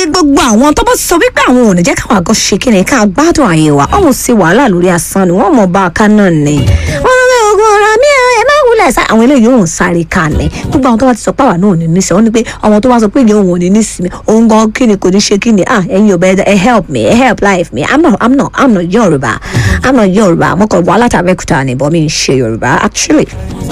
ní gbogbo àwọn tó bá sọ wípé àwọn ò ní jẹ́ káwọn àgọ́ ṣe kíni ká gbádùn àyè wa ọ̀hún sí wàhálà lórí asán ni wọ́n mọ̀ bá a ká náà ni. wọ́n lọ bẹ ogun ọ̀rọ̀ mi ò ẹ má wulẹ̀ sá àwọn eléyìí ò ń sáré ká ni gbogbo àwọn tó bá ti sọ pàwọ́ náà ò ní nísìmí wọ́n ní pé ọmọ tó bá sọ pé ìyẹn òun ò ní nísìmí òun gan kíni kò ní ṣe kíni ah ẹ̀yin ò bẹ́ẹ̀ ẹ help me ẹ help life me i'm not i'm not i'm not yorùbá i'm not yorùbá mo kàn wá látàbẹ́kúta ni bọ́ mi ń ṣe yorùbá actually.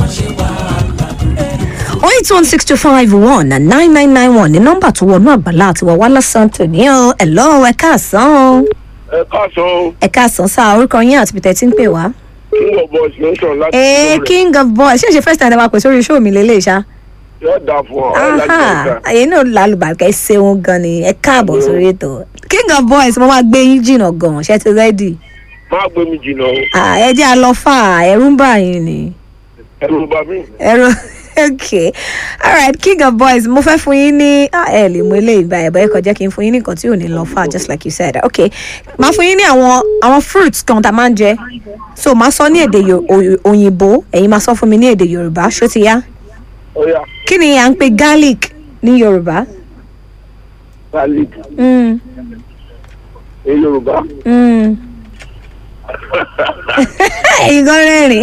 0816251 9991 ní nọ́mbà tó wọnú àgbàlá àti wà wálá santo ní ọ ẹ̀lọ́ ẹ káàsán ẹ káàsán o ẹ káàsán sá orúkọ yín àti peter tí ń pè wá. king of boys ló ń sọ̀rọ̀ láti ee Ìlọrin. king of boys ṣé ìṣe first time ẹ máa pè sórí show mi lélẹ̀ ṣá. yóò dà fún ọ ẹ láti aha ọjà àyè náà lálùbáríkà ẹ ṣeun gan ni ẹ káàbọ̀ sórí ètò king of boys mo máa gbé yín jìnnà gan ṣe ti rẹ́dì. má gbé mi jìnnà o Ah, ẹ jẹ́ àlọ́fà ẹ̀rú ń bà yín ni. ẹrù bá mi. ẹ̀rọ okay alright king of boys mo fẹ́ fún yín ní ah, ẹ lè mú eléyìí bá ẹ̀ bọ́ ẹ kàn jẹ́ kí n fún yín ní nǹkan tí ò ní lọ fà just like you said okay máa fún yín ní àwọn àwọn fruits kan tá a máa ń jẹ so máa sọ ní èdè Yo- Oy- òyìnbó ẹ̀yin máa sọ fún mi ní èdè yorùbá ṣó ti yá ó yá kí ni à ń pè garlic ní yorùbá garlic mm, ní yorùbá. mm. ẹ̀yin gan rẹ́rìn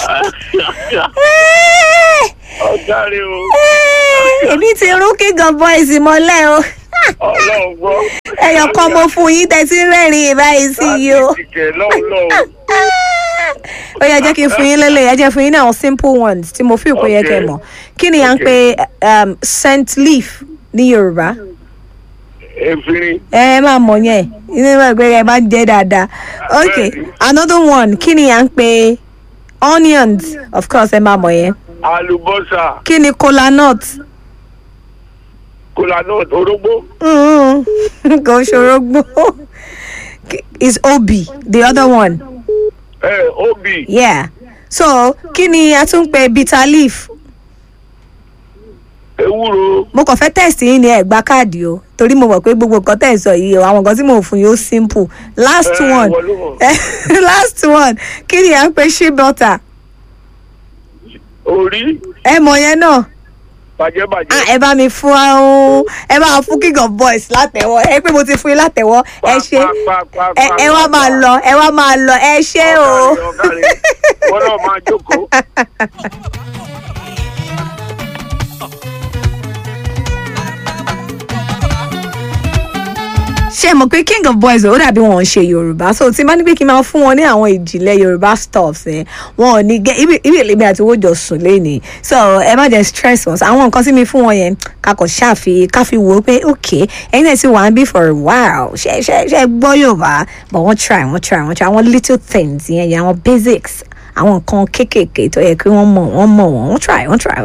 ọ̀gá rẹ o èmi ti rún king of boys mọ́lẹ̀ o ọlọ́run gbọ́. ẹyọ kan mo fún yín tẹ́tí rẹ́rìn báyìí sí yìí o. láti ìkẹ́ lọ́hùn lọ́hùn. ó yẹ jẹ́ kí n fún yín lélẹ̀ ẹ jẹ́ fún yín ní àwọn simple ones tí mo fi ìpò yẹ kẹ́ Okay. mọ̀ kí ni à ń pe um, scent leaf ní yorùbá efirin ẹ ẹ máa mọ̀ yẹn inú ìwé ìgbé ẹ máa ń jẹ́ dáadáa ok another one kí ni à ń pe onions of course ẹ máa mọ̀ yẹn àlùbọ́sà kí ni kola nut kolanut orógbó Mm, kò ṣòro gbó is obi the other one ẹ obì yeah so kí ni a tún pe bitter leaf ewúro mo kàn fẹ́ test yín ní ẹ̀gbá káàdì o torí mo mọ̀ pé gbogbo nǹkan tẹ̀ ń sọ yìí o àwọn nǹkan tí mò ń fún yín ó simple last Eh, one ìwọ ló mọ̀. last one kí ni à ń pe shea butter orí ẹ mọ̀ yẹn náà bàjẹ́bàjẹ́. ah ẹ bá mi fún ahun ẹ bá fún king of boys látẹ̀wọ́ ẹ pé mo ti fún yín látẹ̀wọ́ ẹ ṣe ẹ ẹ wá máa lọ ẹ wá máa lọ ẹ ṣe o. wọ́n náà máa jókòó. ṣé ẹ mọ̀ pé king of boys ó dàbí wọn ò ṣe yorùbá so tí n bá ní pé kí n máa fún wọn ní àwọn ìjìnlẹ̀ yorùbá stuffs ẹ̀ wọn ò ní gẹ́ ibi ibi èmi àti owó jọ sùn léni so ẹ má jẹ́ stress wọn àwọn nǹkan tí mi fún wọn yẹn kakọ̀ ṣáfi káfi wò ó pé ok ẹ̀yin náà ti wà ń bí for a while ṣe ṣe ṣe gbọ́ yorùbá but wọ́n try wọ́n try wọ́n try àwọn little things yẹn yẹn àwọn basics àwọn nǹkan kéékèèké tó yẹ kí wọ́n mọ̀ wọ́n mọ̀ wọ́n wọ́n try wọ́n try